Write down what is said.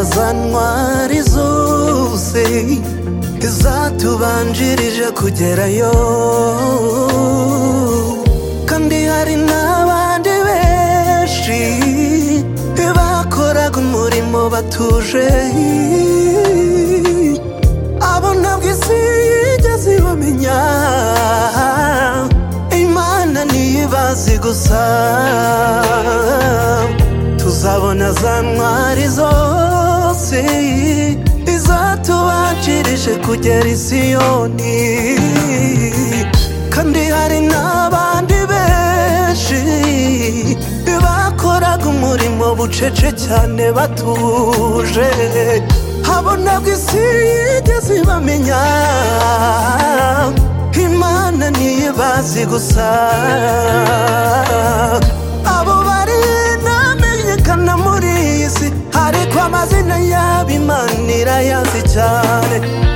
ntwari zose zatubanjirije kugerayo kandi hari n'abandi benshi bakoraga umurimo batuje abo ntabwo isi yigeze ibamenya imana niyo ibazi gusa tuzabona za ntwari zose izatubakirije kugera i siyoni kandi hari n'abandi benshi bakoraga umurimo bucece cyane batuje abo ntabwo isi yigeze ibamenya imana niyo ibazi gusa abo bari ntamenyekana muri iyi si ariko amazina yabo imana irayazi cyane